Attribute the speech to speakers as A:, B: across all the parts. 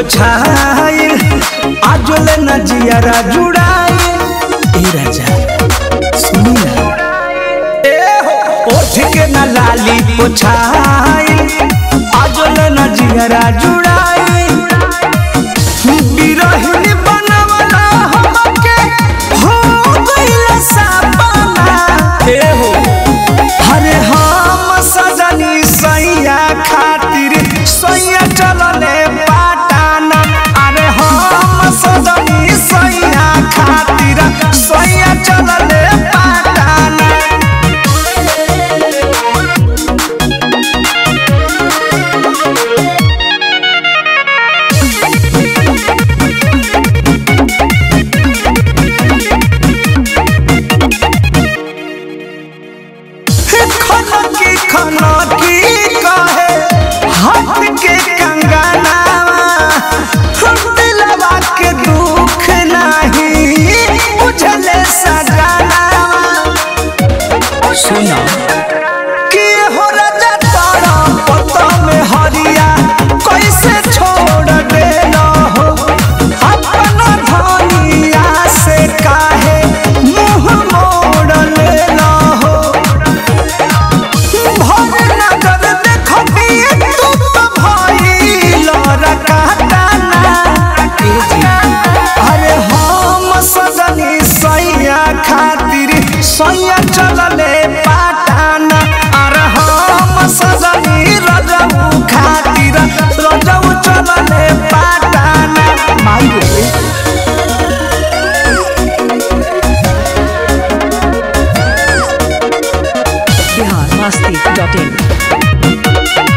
A: पोछाइल आजोले न जियारा जुड़ाइल ए राजा सुनी ना ए हो ओठ के न लाली पोछाइल आजोले न जियारा जुड़ाइल बिरहिनी बनवला हमके हो गइल सपना ए हो अरे हम सजनी सैया खातिर सैया चलले पाटाना अरे हम सजनी सैया खातिर सैया चलले पाटाना खनकी खनकी कहे हाथ के कंगनावा हम दिलवा के दुख नहीं बुझले सजनावा सुना कि हो राजा तारा पता में हरिया कैसे छोड़ देना हो अपना धनिया से काहे मुंह मोड़ लेना हो भर नजर देखबिए तू तो भइल रकाताना अरे हम सजनी सैया खातिर सैया चलले पाटाना अरे हम सजनी रजऊ खातिर रजऊ चलले पाटाना माई रे
B: बिहार मस्ती डॉट इन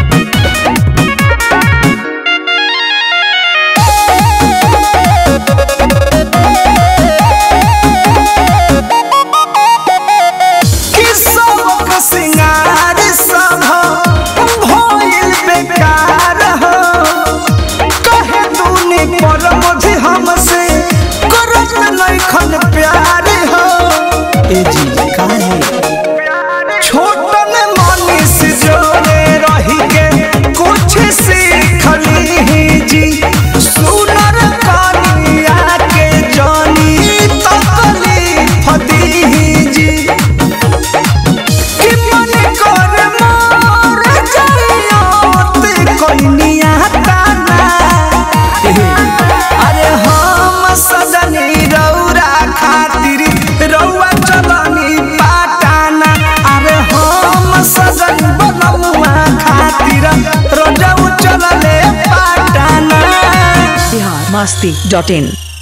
A: कि सबक सिंगार सब भइल बेकार हो कहे तूने पर मुझे हमसे करत नइखन प्यार हो ए जी काहे छोटन मनीष जोड़े रही के कुछ सीखली जी सुनर कनिया के जानी तकलीफ दी जी कि मन कर मोर जाइयोत कोइनिया ताना अरे हम सजनी रौरा खातिर रौआ चलनी पाटाना अरे हम सजन बनमुआ खातिर रोजाऊ चलले पाटाना
B: बिहार मस्ती डॉट इन